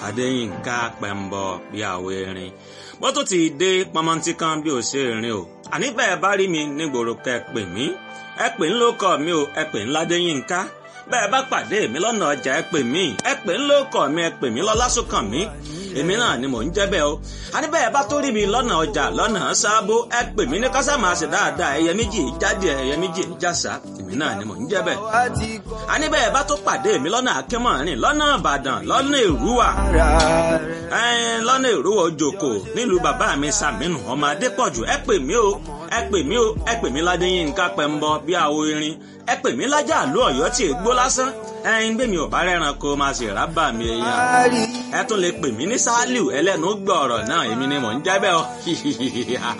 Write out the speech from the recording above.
adéyínká pẹ̀mbọ bí àwọ erin bó tó ti dé pọmọntí kan bí ò ṣe rìn o àní bẹ́ẹ̀ bá rí mi nígboro kẹ́ pè mí ẹ pè ń lóko mi o ẹ pè ń ládéyínká bẹ́ẹ̀ bá pàdé mi lọ́nà ọjà ẹ pè mí ẹ pè ń lóko mi ẹ pè mí lọ́lásùnkàn mi èmi náà ni mò ń jẹ́ bẹ́ẹ̀ o àní bẹ́ẹ̀ bá tó rí mi lọ́nà ọjà lọ́nà sábó ẹ pè mí ní kásámà ṣe dáadáa ẹyẹ méjì jáde ẹyẹ méjì jàsà èmi náà ni mò ń jẹ́ bẹ́ẹ̀ àní bẹ́ẹ̀ bá tó pàdé mi lọ́nà akínmọ̀rin lọ́nà ìbàdàn lọ́nà èrúwà lọ́nà èrúwà òjòkó nílùú bàbá mi sàmínú ọmọ adépọ̀jù ẹ pè mí o ẹ pè mí o ẹ pè mí ládéyínká pẹ̀mbọ bí àwo irin ẹ pè mí lájà àlú ọ̀yọ́ tí ègbó lásán ẹyin gbé mi ò bá rẹ́ran kó máa ṣe rábà mi èèyàn ẹ tún lè pè mí ní sálíù ẹlẹ́nu gbọ́ ọ̀rọ̀ náà èmi ni mò ń jẹ́ bẹ́ẹ̀ o